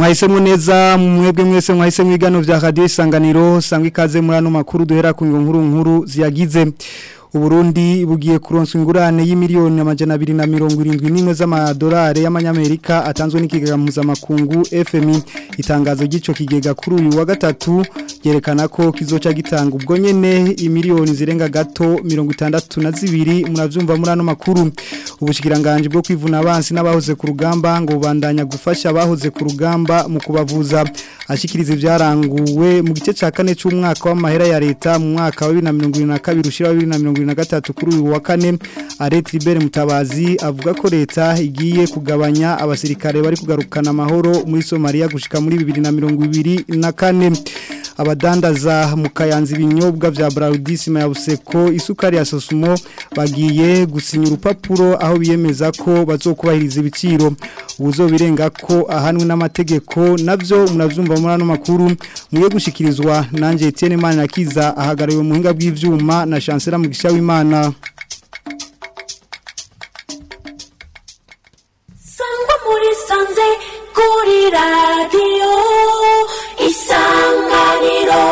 mwahisemo neza mwebwe mwese mwahisemo ibiganiro vya radio isanganiro sangwa ikaze muri ano makuru duhera ku nkuru nkuru ziyagize Uburundi bugiye kuronswa ingurane y'imiliyoni amajana 271 z'amadolari y'amanyamerika atanzwe n'ikigega mpuzamakungu FMI itangazo gico kigega kuri uyu wa gatatu yerekana ko kizoca gitanga ubwo nyene imiliyoni zirenga gato 62 muravyumva muri ano makuru ubushikiranganje bwo kwivuna abansi n'abahoze ku rugamba ngo bandanya gufasha abahoze ku rugamba mu kubavuza ashikiriza ibyaranguwe mu gice ca kane c'umwaka w'amahera ya leta mu mwaka wa 2022 ushira 2023 na gatatu kuri uyu wa kane Arete Libere Mutabazi avuga ko leta igiye kugabanya abasirikare bari kugarukana amahoro muri Somalia gushika muri 2024 abadandaza mu kayanza ibinyobwa vya Braudisima ya Buseko isukari ya Sosumo bagiye gusinya urupapuro aho biyemeza ko bazokubahiriza ibiciro ubuzobirenga ko ahanwe n'amategeko navyo munavyumva muri ano makuru muye gushikirizwa nanje Etienne Manirakiza ahagariwe mu hinga bw'ivyuma na Chancellor Mugisha w'Imana Sangwa muri sanze kuri radio isanganiro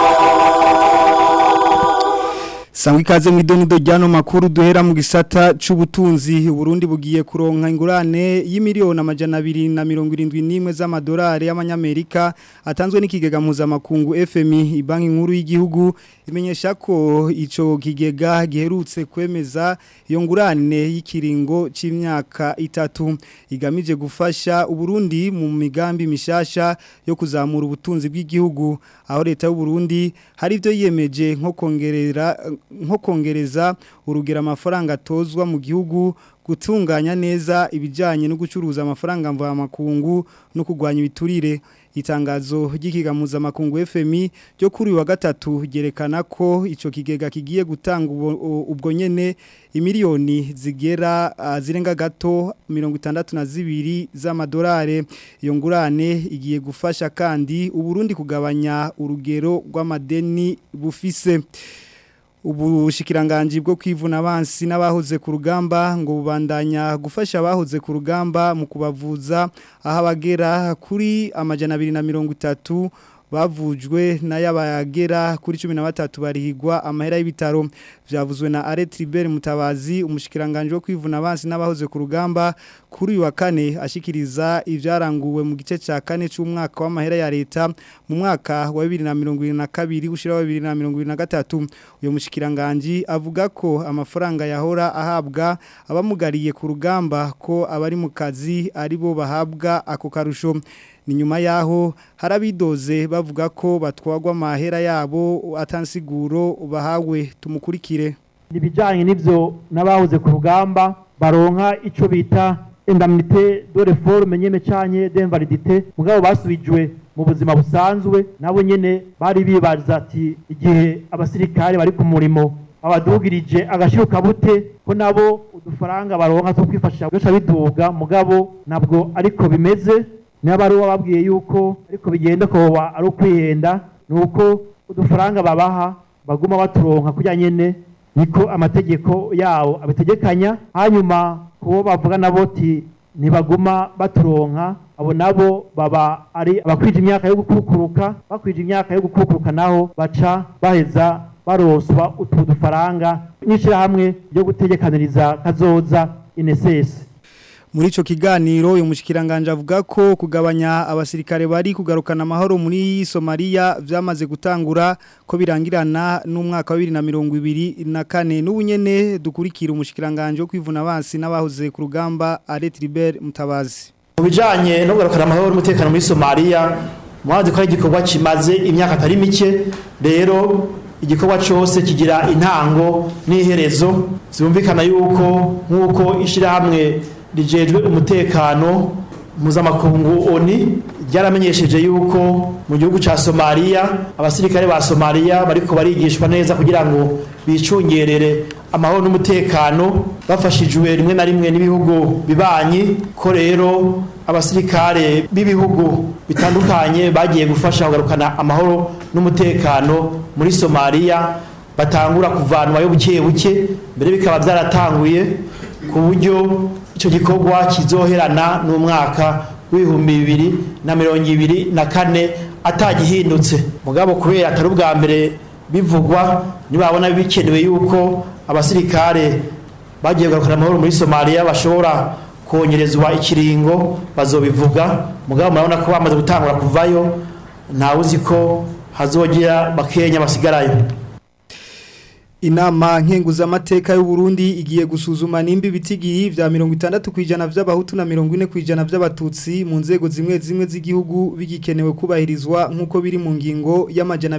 Sangwa ikaze mwidonido ryano makuru duhera mu gisata c'ubutunzi Burundi bugiye kuronka ingurane y'imiliyoni amajana abiri na mirongo irindwi n'imwe z'amadolari y'amanyamerika atanzwe n'ikigega mpuzamakungu FMI ibanki nkuru y'igihugu imenyesha ko ico kigega giherutse kwemeza iyo ngurane y'ikiringo c'imyaka itatu igamije gufasha Uburundi mu migambi mishasha yo kuzamura ubutunzi bw'igihugu aho leta y'u Burundi hari ivyo yiyemeje nko kongerera nko kongereza urugero amafaranga atozwa mu gihugu gutunganya neza ibijyanye no gucuruza amafaranga mvamakungu no kurwanya ibiturire itangazo ry'ikiga mpuzamakungu FMI ryo kuri wa gatatu ryerekana ko ico kigega kigiye gutanga ubwo nyene imiliyoni zigera uh, zirenga gato 62 z'amadolari iyo ngurane igiye gufasha kandi uburundi kugabanya urugero rw'amadeni bufise ubushikiranganje bwo kwivuna abansi n'abahoze ku rugamba ngo bubandanya gufasha abahoze ku rugamba mu kubavuza aho abagera kuri amajana 230 bavujwe n'ayabagera kuri 13 barihigwa amahera y'ibitaro vyavuzwe na Arete Libere Mutabazi umushikiranganje wo kwivuna abansi n'abahoze ku rugamba kuri uyu wa kane ashikiriza ivyaranguwe mu gice ca kane c'umwaka w'amahera ya leta mu mwaka wa 2022 gushira wa 2023 uyo mushikiranganje avuga ko amafaranga yahora ahabwa abamugariye ku rugamba ko abari mu kazi aribo bahabwa ako karusho ni nyuma yaho harabidoze bavuga ko batwagwa amahera yabo atansiguro bahawe tumukurikire nibijanye n'ivyo n'abahoze ku rugamba baronka ico bita indemnité de réforme nyene canye d'invalidité mugabo basubijwe mu buzima busanzwe nabo nyene bari bibaza ati igihe abasirikare bari ku murimo abadugirije agashiruka bute ko nabo udufaranga baronka two kwifashisha byose biduga mugabo nabwo ariko bimeze niba ari bababwiye yuko ariko bigenda koba ari ukwihenda ni uko udufaranga babaha baguma baturonka kujya nyine niko amategeko yawo abitegekanya hanyuma kubo bavuga nabo ti ntibaguma baturonka abo nabo baba ari abakwije imyaka yo gukukuruka bakwije imyaka yo gukukuruka naho baca baheza baroswa utu dufaranga n'ishyirahamwe ryo gutegekaniriza kazoza inesesi muri ico kiganiro uyu mushikiranganje avuga ko kugabanya abasirikare bari kugarukana amahoro muri Somalia vyamaze gutangura ko birangirana n'umwaka wa 2024 n'ubunyene dukurikira umushikiranganje wo kwivuna abansi n'abahoze ku rugamba Arete Libere Mutabazi mu bijanye no kugarukana amahoro n'umutekano muri Somalia mwazi ko igikorwa kimaze imyaka atari mike rero igikorwa cyose kigira intango n'iherezo zumvikana yuko nk'uko ishyirahamwe rijejwe umutekano mpuzamakungu oni ryaramenyesheje yuko mu gihugu cya somaliya abasirikare ba somaliya bariko barigishwa neza kugira ngo bicungerere amahoro n'umutekano bafashijwe rimwe na rimwe n'ibihugu bibanyi ko rero abasirikare b'ibihugu bitandukanye bagiye gufasha kugarukana amahoro n'umutekano muri somaliya batangura kuvanwayo buke buke mbere bikaba byaratanguye ku buryo icyo gikorwa kizoherana n'umwaka w'ibihumbi bibiri na mirongo ibiri na kane atagihindutse mugabo kubera atari ubwa mbere bivugwa nibabona bikenewe yuko abasirikare bagiye kugarukana amahoro muri somaliya bashobora kongerezwa ikiringo bazobivuga mugabo murabona ko bamaze gutangura kuvayo ntawe uzi ko hazogera bakenya basigarayo Inama nkenguzamateka y'u Burundi igiye gusuzuma nimba ibitigiri vya 60 kwijana vy'abahutu na 40 kwijana vy'abatutsi mu nzego zimwe zimwe z'igihugu bigikenewe kubahirizwa nkuko biri mu ngingo y'amajana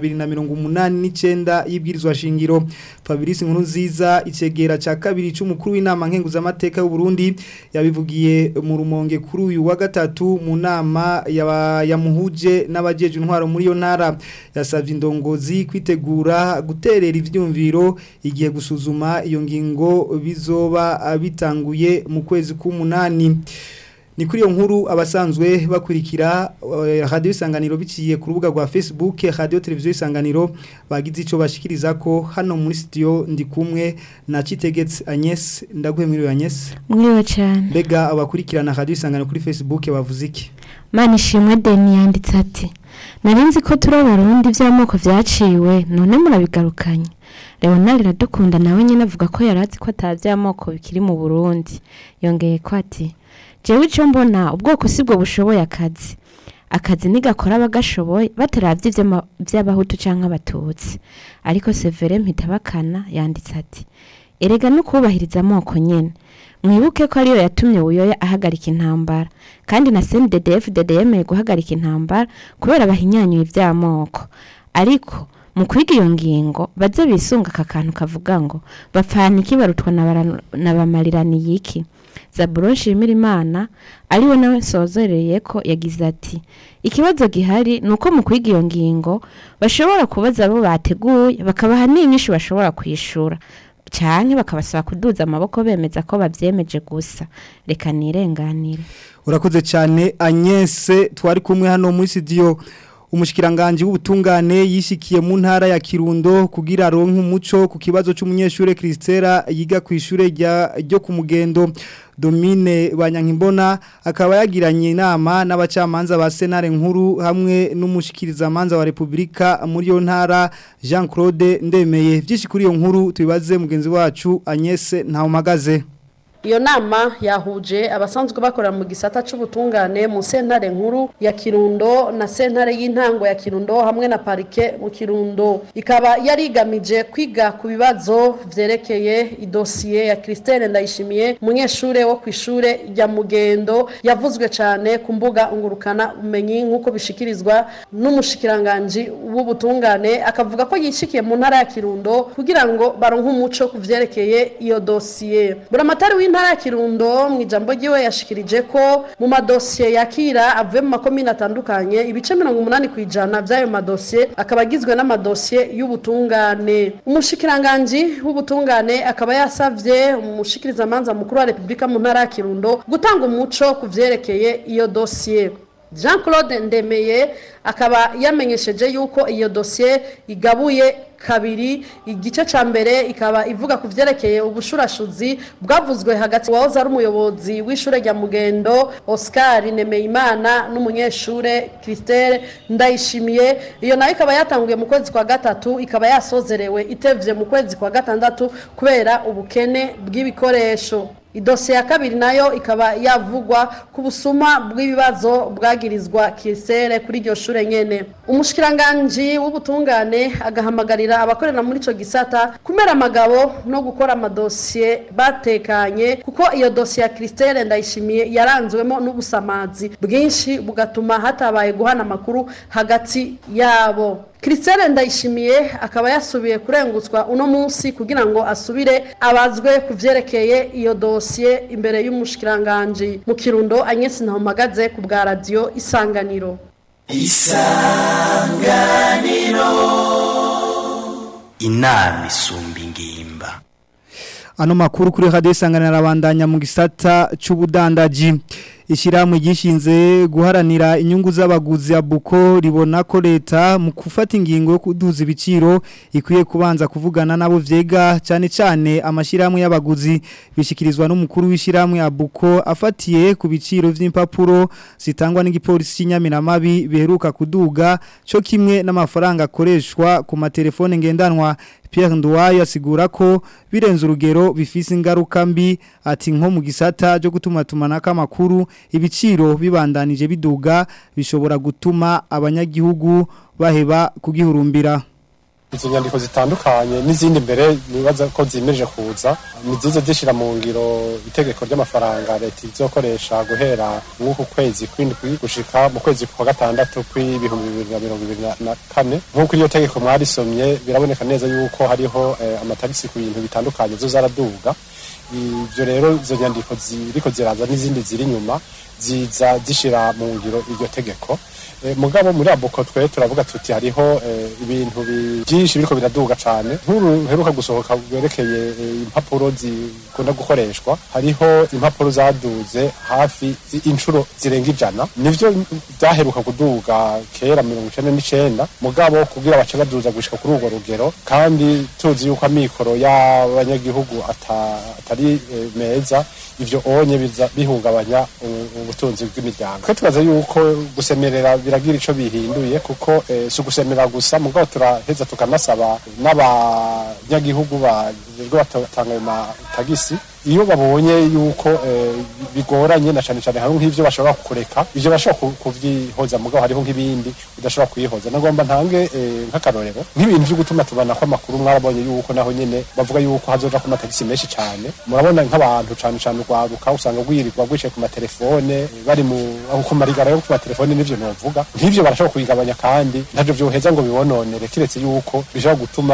289 y'ibwirizwa shingiro Fabrice Nkurunziza icegera ca kabiri c'umukuru w'inama nkenguzamateka y'u Burundi yabivugiye mu rumonge kuri uyu wa gatatu mu nama yamuhuje n'abajeje intwaro muri yo ntara yasavye indongozi kwitegura guterera ivyumviro igihe gusuzuma iyo ngingo bizoba bitanguye mu kwezi k'umunani ni kuri iyo nkuru abasanzwe bakurikira radio isanganiro biciye ku rubuga rwa Facebook radio televiziyo isanganiro bagize ico bashikiriza ko hano muri studio ndi kumwe na Citegetse Agnes ndaguhe muri Agnes mwiwe cyane mbega abakurikirana radio isanganiro kuri Facebook bavuze iki Mani shimwe Deni yanditse ati Narinzi ko turi abarundi vy'amoko vyaciwe none murabigarukanye Leonard Radukunda nawe nyine avuga ko yarazi ko atavy'amoko bikiri mu Burundi yongeye ko ati jewe ico mbona ubwoko sibwo bushoboye akazi akazi nigakora abagashoboye bataravye vy'abahutu canke abatutsi ariko Severe Mpitabakana yanditse ati erega no kubahiriza amoko nyene mwibuke ko ariyo yatumye uyoya ahagarika intambara kandi na CNDD-FDD yemeye guhagarika intambara kubera bahinyanyuye ivy'amoko ariko mu kwiga iyo ngingo baze bisunga aka kantu kavuga ngo bapfana iki barutwa na bamariraniye iki Zaburo Shimirimana ariwe nawe nsozereye ko yagize ati ikibazo gihari ni uko mu kwiga iyo ngingo bashobora kubaza abo bateguye bakabaha n'inyinshi bashobora kwishura cyane bakabasaba kuduza amaboko bemeza ko babyemeje gusa reka nirenganire urakoze cyane Agnese twari kumwe hano muri studio umushikiranganje w'ubutungane yishikiye mu ntara ya Kirundo kugira ronke umuco ku kibazo cy'umunyeshure Kristera yiga ku ishure ryo ku mugendo Domine Banyankimbona akaba yagiranye inama n'abacamanza ba Senare nkuru hamwe n'umushikiriza manza wa Republika muri yo ntara Jean Claude Ndemeye byinshi kuri iyo nkuru tubibaze mugenzi wacu Agnese Ntawumagaze iyo nama yahuje abasanzwe bakorera mu gisata c'ubutungane mu sentare nkuru ya Kirundo na sentare y'intango ya Kirundo hamwe na parike mu Kirundo ikaba yarigamije kwiga ku bibazo vyerekeye idosiye ya Christelle Ndayishimiye umunyeshure wo kwishure rya Mugendo yavuzwe cane ku mbuga ngurukana umenyi nkuko bishikirizwa n'umushikiranganje w'ubutungane akavuga ko yishikiye mu ntara ya Kirundo kugira ngo baronke umuco ku vyerekeye iyo dosiye buramatari w'intara ya Kirundo mu ijambo ryiwe yashikirije ko mu madosiye yakira avuye mu makomine atandukanye ibice 80 kwijana by'ayo madosiye akaba agizwe n'amadosiye y'ubutungane umushikiranganje w'ubutungane akaba yasavye umushikiriza manza mukuru wa Republika mu ntara ya Kirundo gutanga umuco ku vyerekeye iyo dosiye Jean Claude Ndemeye akaba yamenyesheje yuko iyo dosiye igabuye kabiri igice ca mbere ikaba ivuga ku vyerekeye ubushurashuzi bwavuzwe hagati wahoze ari umuyobozi w'ishure rya Mugendo Oscar Nemeyimana n'umunyeshure Christelle Ndayishimiye iyo nayo ikaba yatanguye mu kwezi kwa gatatu ikaba yasozerewe itevye mu kwezi kwa gatandatu kubera ubukene bw'ibikoresho idosiye ya kabiri nayo ikaba yavugwa ku busuma bw'ibibazo bwagirizwa kisere kuri iryo shure nyene umushikiranganje w'ubutungane agahamagarira abakorera muri ico gisata kumera amagabo no gukora amadosiye batekanye kuko iyo dosiye ya Christelle ndayishimiye yaranzwemo n'ubusamazi bwinshi bugatuma hatabaye guhana amakuru hagati yabo Christelle ndayishimiye akaba yasubiye kurengutswa uno munsi kugira ngo asubire abazwe kuvyerekeye iyo dosiye imbere y'umushikiranganje mu Kirundo Agnes Ntahomagaze ku bwa radio Isanganiro Isanganiro Inami sumba ingimba Ano makuru kuri radio Isanganiro abandanya mu gisata c'ubudandaji Ishirahamwe gishinze guharanira inyungu z'abaguzi ya Buko ribona ko leta mu gufata ingingo yo kuduza ibiciro ikwiye kubanza kuvugana nabo vyega cyane cyane amashirahamwe y'abaguzi bishikirizwa n'umukuru w'ishirahamwe ya Buko afatiye ku biciro vy'impapuro zitangwa n'igipolisi cy'inyamiramabi biheruka kuduga cyo kimwe n'amafaranga akoreshwa ku matelefone ngendanwa Pierre Nduwayo asigura ko birenze urugero bifise ingaruka mbi ati nko mu gisata cyo gutuma tumanaka amakuru ibiciro bibandanije biduga bishobora gutuma abanyagihugu baheba kugihurumbira izo nyandiko zitandukanye n'izindi mbere nibaza ko zimeje kuza ni zize zishira mu ngiro itegeko ry'amafaranga leta izokoresha guhera nk'uku kwezi kw'indwi gushika mu kwezi kwa gatandatu kw'ibihumbi bibiri na mirongo ibiri na kane nk'uko iryo tegeko mwarisomye biraboneka neza yuko hariho eh, amatagisi ku bintu bitandukanye zo zaraduga ibyo rero izo nyandiko ziriko ziraza n'izindi ziri inyuma ziza zishira mu ngiro iryo tegeko Eh, mugabo muri abuko twe turavuga tuti hariho eh, ibintu bi- byinshi biriko biraduga cane nkuru heruka gusohoka bwerekeye eh, impapuro zikunda gukoreshwa hariho impapuro zaduze hafi i- inshuro zirenga ijana nivyo byaheruka kuduga kera mirongo icenda n'icenda mugabo kugira bace baduza gushika kuri urwo rugero kandi tuzi yuko amikoro y'abanyagihugu ata- atari eh, meza ivyo onye biza bihungabanya u- ubutunzi bw'imiryango twe tubaza yuko gusemerera biragira ico bihinduye kuko eh, si ugusemerera gusa mugabo turaheza tukanasaba n'abanyagihugu bajejwe batanga ayo matagisi iyo babonye yuko eh, bigoranye na cane cane hari nk'ivyo bashobora kureka ivyo bashobora ku- kuvyihoza mugabo hariho nk'ibindi udashobora kuyihoza nagomba ntange eh, nk'akarorero nk'ibintu vyo gutuma tubana ko amakuru mwarabonye yuko naho nyene bavuga yuko hazoja ku matagisi menshi cane murabona nk'abantu cane cane urwaruka usanga rwirirwa rwicaye ku matelefone eh, bari mu aho ku marigara yo ku matelefone n'ivyo novuga nk'ivyo barashobora kubigabanya kandi ntavyo vyoheza ngo bibononere kiretse yuko bishobora gutuma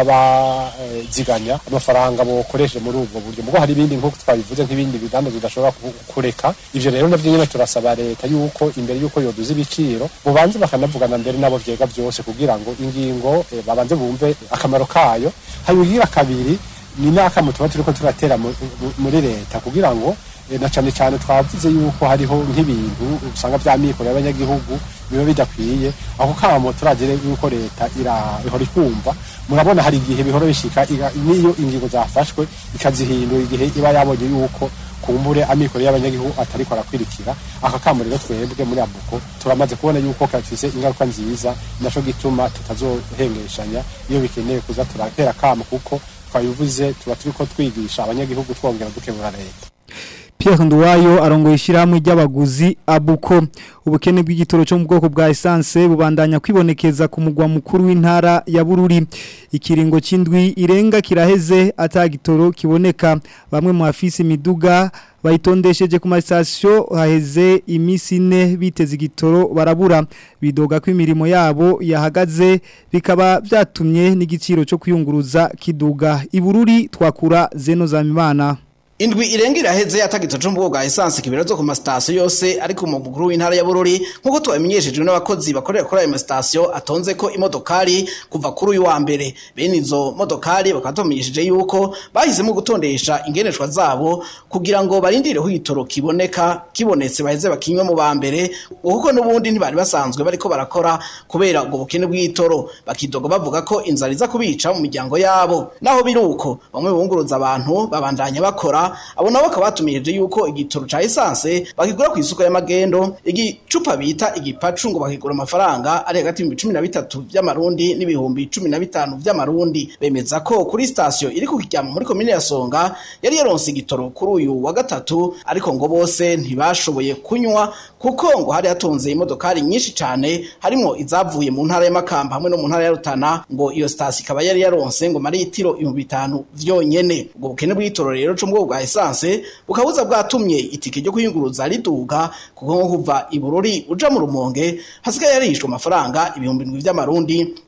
baziganya amafaranga bokoresheje muri ubwo buryo mugo hari ibindi nk'uko twabivuze nk'ibindi bidandaza bidashobora ku- kureka ivyo rero navyo nyene turasaba leta yuko imbere yuko yoduza ibiciro bubanze bakanavugana mbere nabo vyega vyose kugira ngo ingingo eh, babanze bumve akamaro kayo hanyuma kabiri ni n'akamo tuba turiko turatera mu- mu- muri leta kugira ngo eh, na cane cane twavuze yuko hariho nk'ibintu usanga vya mikoro y'abanyagihugu biba bidakwiye ako kamo turagire yuko leta ira- ihora ikumva murabona hari igihe bihora bishika iga- niyo ingingo zafashwe ikazihindura igihe iba yabonye yuko kumbure amikoro y'abanyagihugu atariko arakwirikira aka kamo rero twebwe muri abuko turamaze kubona yuko kafise ingaruka nziza naco gituma tutazohengeshanya iyo bikeneye kuza turatera kamo kuko twabivuze tuba turiko twigisha abanyagihugu twongera dukebura leta Pierre Nduwayo arongoye ishyirahamwe ry'abaguzi abuko ubukene bw'igitoro cyo mu bwoko bwa essence bubandanya kwibonekeza ku mugwa mukuru w'intara ya Bururi ikiringo c'indwi irenga kiraheze atagitoro kiboneka bamwe mu afisi imiduga bayitondesheje ku masitasiyo haheze iminsi ine biteze igitoro barabura bidoga ko imirimo yabo yahagaze bikaba byatumye n'igiciro cyo kwiyunguruza kiduga ibururi twakura zeno zamimana Indwi irenga iraheze atagito cyo mbugo bwa essence kibera zo ku masitasiyo yose ariko mu mukuru w'intara ya Bururi nkuko twamenyeshejwe n'abakozi bakorera kuri ayo masitasiyo atonze ko imodokari kuva kuri uyu wa mbere bene izo modokari bakaba bamenyesheje yuko bahisemo gutondesha ingeneshwa zabo kugira ngo barindire ho igitoro kiboneka kibonetse baheze bakinywe mu ba mbere kuko n'ubundi ntibari basanzwe bariko barakora kubera ubwo bukene bw'igitoro bakidoga bavuga ko inzara iza kubica mu miryango yabo naho biruko bamwe bunguruza abantu babandanya bakora abo nabo bakaba batumirije yuko igitoro ca essence bakigura ku isoko y'amagendo igicupa bita igipacu ngo bakigura amafaranga ari hagati y'ibihumbi cumi na bitatu vy'amarundi n'ibihumbi cumi na bitanu vy'amarundi bemeza ko kuri sitasiyo iri ku kiryama muri komine ya songa yari yaronse igitoro kuri uyu wa gatatu ariko ngo bose ntibashoboye kunywa kuko ngo hari hatonze imodokari nyinshi cane harimwo izavuye mu ntara y'amakamba hamwe no mu ntara ya rutana ngo iyo sitasiyo ikaba yari yaronse ngo maritiro ibihumbi bitanu vyonyene ubwo bukene bw'igitoro rero co mu bwoko bwa essence bukabuza bwatumye itike ryo kuyunguruza riduga kuko nko kuva ibururi uja mu rumonge hasigaye yarishwe amafaranga ibihumbi ndwi vy'amarundi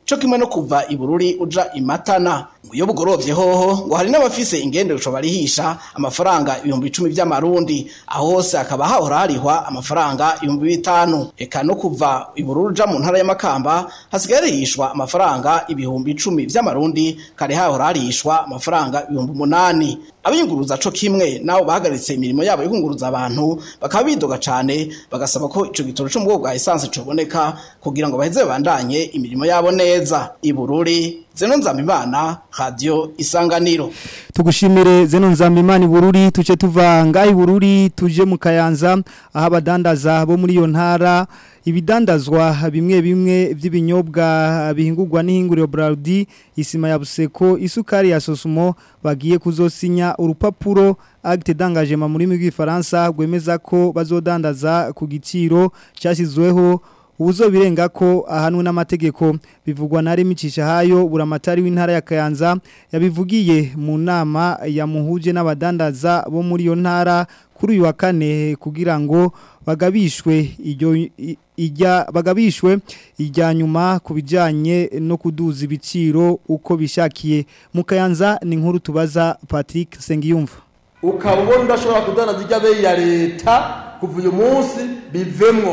co kimwe no kuva ibururi uja imatana ngo iyo bugorovye hoho ngo hari n'abafise ingendesho barihisha amafaranga ibihumbi icumi vy'amarundi aho hose hakaba hahora harihwa amafaranga ibihumbi bitanu eka no kuva ibururi uja mu ntara y'amakamba hasigaye harihishwa amafaranga ibihumbi icumi vy'amarundi kare hahora harihishwa amafaranga ibihumbi umunani abiyunguruza co kimwe nabo bahagaritse imirimo yabo yo kunguruza abantu bakaba bidoga cane bagasaba ko ico gitoro co mu bwoko bwa esanse coboneka kugira ngo baheze babandanye imirimo yabo neza ibururi zeno nzamimana radio isanganiro tugushimire zeno nzamimana ibururi tuce tuva ngaho ibururi tuje mu kayanza aho abadandaza bo muri iyo ntara ibidandazwa bimwe bimwe by'ibinyobwa bihingurwa n'ihinguriro Braldi isima ya Buseko isukari ya Sosumo bagiye kuzosinya urupapuro acte d'engagement muri rw'ifaransa rwemeza ko bazodandaza ku giciro cyashyizweho ubuzo birenga ko ahanwe n'amategeko bivugwa na remicisha hayo buramatari w'intara ya Kayanza yabivugiye mu nama yamuhuje n'abadandaza bo muri iyo ntara kuri uyu wa kane kugira ngo bagabishwe iryo ijya bagabishwe ijya nyuma ku bijyanye no kuduza ibiciro uko bishakiye mu kayanza ni nkuru tubaza Patrick Sengiyumva ukaba ubona udashobora kudandaza ijya beyi ya leta kuva uyu munsi bivemwo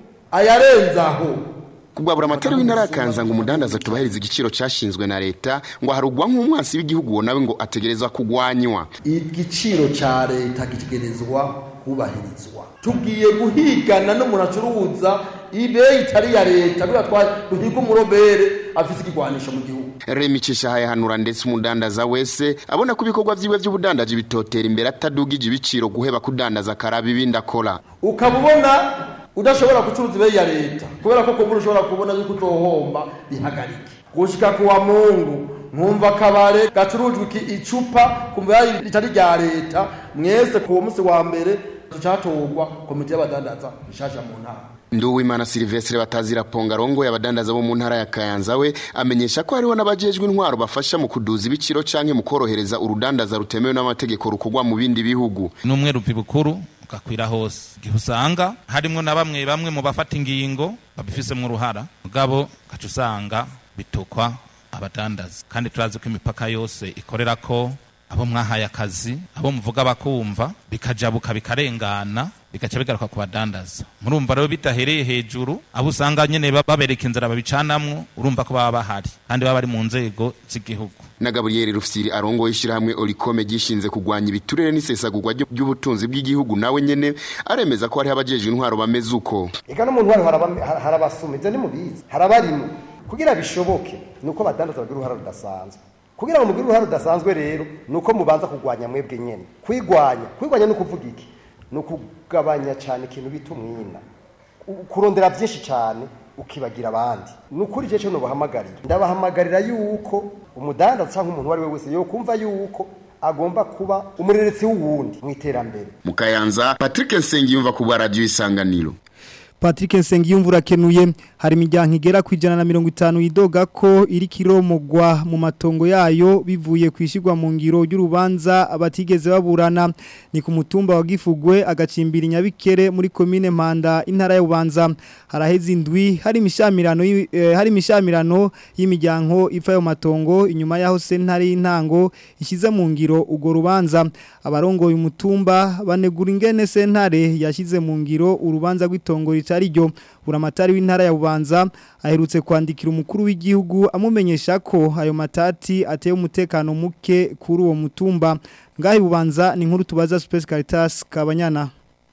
ayarenzaho kubwabura amatara w'intara yakanza ngo umudandaza tubahiriza igiciro cyashinzwe na leta ngo harugwa nk'umwansi w'igihugu nawe ngo ategerezwa kugwanywa igiciro cya leta gitegerezwa kubahirizwa tugiye guhigana n'umuntu acuruza ibeyi itari iya leta kubera duhiga umurobere afite ikigwanisho mu gihugu remi cishahaye hanura ndetse umudandaza wese abona ko ibikorwa vyiwe vy'ubudandaji bitotera imbere atadugije ibiciro guheba kudandaza karaba ibindi akora ukaba ubona udashobora gucuruza ibeyi ya leta kubera ko kumbura ushobora kubona yuko utohomba bihagarike gushika ku wa mungu nkumva akabare gacurujwe icupa kumva ritari rya leta mwese ku munsi wa mbere tucatorwa komite y'abadandaza ishasha mu ntara Nduwimana Silvestre batazira pongarongo y'abadandaza bo mu ntara ya Kayanza we amenyesha ko hariho nabajejwe intwaro bafasha mu kuduza ibiciro canke mu korohereza urudandaza rutemewe n'amategeko rukogwa mu bindi bihugu numwe rupi bukuru ugakwira hose igihe usanga harimo na bamwe bamwe mu bafata ingingo babifisemo uruhara mugabo gaca usanga bitukwa abadandaza kandi turazi ko imipaka yose ikorera ko abo mwahaye akazi abo muvuga bakumva bikajabuka bikarengana bigaca bigaruka ku badandaza murumva rero bidahereye hejuru abo usanga nyene babereka inzira babicanamwo urumva ko baba bahari kandi baba bari mu nzego z'igihugu na Gabriel Rufsiri arongo ishirahamwe Olikome gishinze kugwanya ibiturere n'isesagurwa ry'ubutunzi bw'igihugu nawe nyene aremeza ko hari abajeje intwaro bameze uko eka no mu ntwaro harabasuma ivyo nimubizi harabarimo kugira bishoboke nuko badandaza bagira uruhara rudasanzwe kugira ngo mugire uruhare rudasanzwe rero ni uko mubanza kurwanya mwebwe nyine kwigwanya kwigwanya ni ukuvuga iki ni ukugabanya cyane ikintu bita umwina kurondera byinshi cyane ukibagira abandi ni ukuri icyo kintu bahamagarira ndabahamagarira yuko umudandaza cyangwa umuntu uwo ari we wese yo kumva yuko agomba kuba umureretsi w'uwundi mu iterambere mu kayanza patrick nsengiyumva ku bwa radiyo isanganiro Patrick Nsengiyumvura kenuye hari imiryango igera ku ijana na mirongo itanu yidoga ko iri kiromogwa mu matongo yayo bivuye kwishigwa mu ngiro y'urubanza abatigeze baburana ni ku mutumba wa Gifugwe agacimbira inyabikere muri commune Mpanda intara ya Bubanza haraheze indwi hari imishamirano eh, hari imishamirano y'imiryango ipfa yo matongo inyuma yaho sentare y'intango ishize mu ngiro ugo rubanza abarongoye umutumba banegura ingene sentare yashize mu ngiro urubanza rw'itongo ritari ryo buramatari w'intara ya Bubanza aherutse kwandikira umukuru w'igihugu amumenyesha ko ayo matati ateye umutekano muke kuri uwo mutumba ngaho Bubanza ni nkuru tubaza Space Caritas kabanyana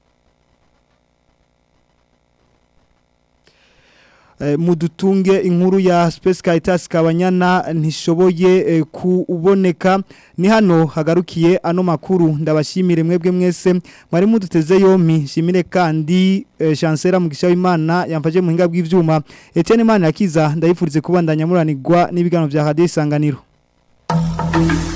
mudutunge inkuru ya Space Caritas kabanyana ntishoboye kuboneka ni hano hagarukiye ano makuru ndabashimire mwebwe mwese mwari muduteze yompi shimire kandi chancellor mugisha w'Imana yamfaje mu hinga bw'ivyuma Etienne Imana yakiza ndayifurize kubandanya muranirwa n'ibigano bya Radio Isanganiro